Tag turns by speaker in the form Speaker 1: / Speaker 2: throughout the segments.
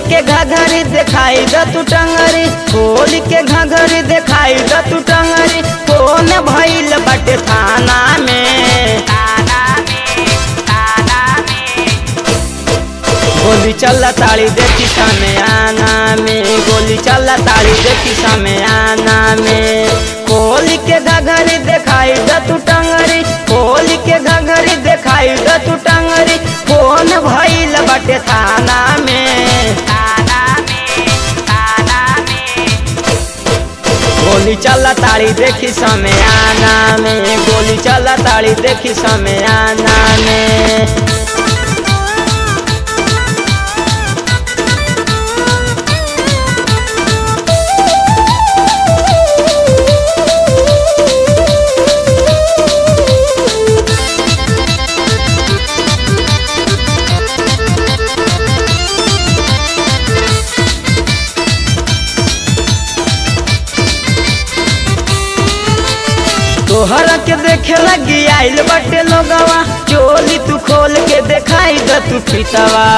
Speaker 1: के घघरी दिखाई द तू टंगरी खोल के घघरी दिखाई द तू टंगरी कौन भइल बाटे थाना में गोली चल ताड़ी देखी समय आना में गोली चल ताड़ी देखी समय आना में खोल के घघरी दिखाई द तू टंगरी खोल के घघरी दिखाई द तू टंगरी कौन भइल बाटे थाना में गोली चल ताड़ी देखी समय आना में गोली चल ताड़ी देखी समय आना में तोहरा के देखे लगी आइल बटे लोगवा चोली तू खोल के देखाई द तू फितवा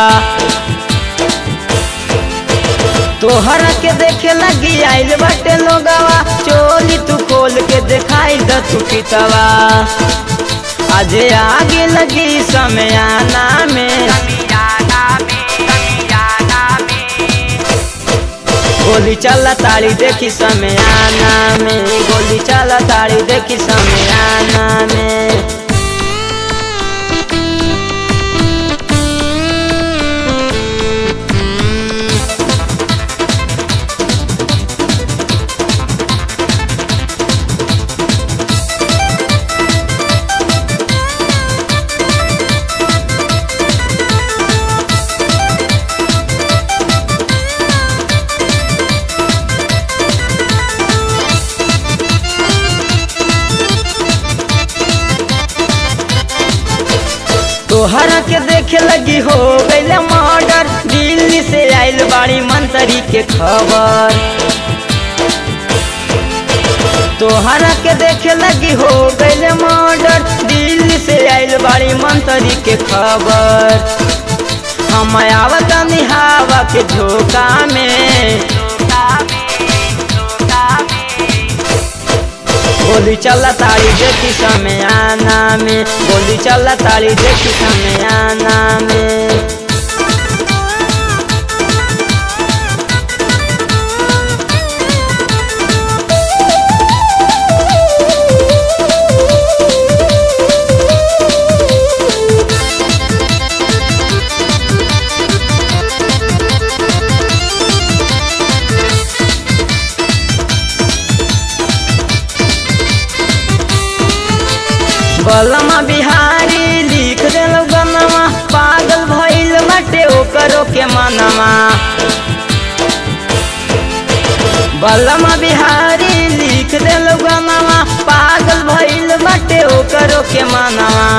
Speaker 1: तोहरा के देखे लगी आइल बटे लोगवा चोली तू खोल के देखाई द तू फितवा आज आगे लगी समय आना में गोली चल ताड़ी देखी समय आना में गोली चल ताड़ी देखी समय आना में तोहरा के देखे लगी हो गईल मर्डर दिल्ली से आइल बाड़ी मंत्री के खबर तोहरा के देखे लगी हो गईल मर्डर दिल्ली से आइल बाड़ी मंत्री के खबर हम आवत निहावा के झोंका में गोली चल ताड़ी देखी समय आना में गोली चल ताड़ी देखी समय आना में बलमा बिहारी लिख देलो गनमा पागल भइल बाटे ओकरो के मनवा बलमा बिहारी लिख देलो गनमा पागल भइल बाटे ओकरो के मनवा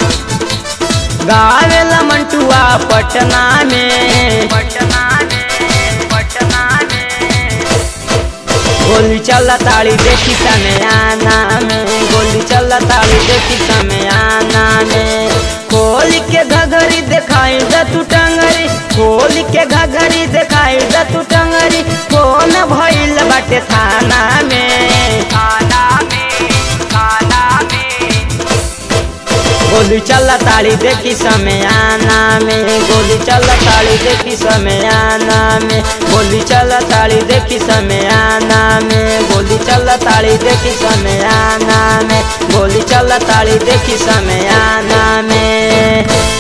Speaker 1: गावेला मंटुआ पटना में पटना में पटना में गोली चल ताड़ी देखी समय आना में गोली चल ताड़ी देखी समय आना में खोल के घघरी दिखाई द तू टंगरी खोल के घघरी दिखाई द तू टंगरी कौन भइल बाटे थाना में थाना में थाना में गोली चल ताड़ी देखी समय आना में गोली चल ताड़ी देखी समय आना में गोली चल ताड़ी देखी समय आना में गोली चल ताड़ी देखी समय आना में गोली चल ताड़ी देखी समय आना में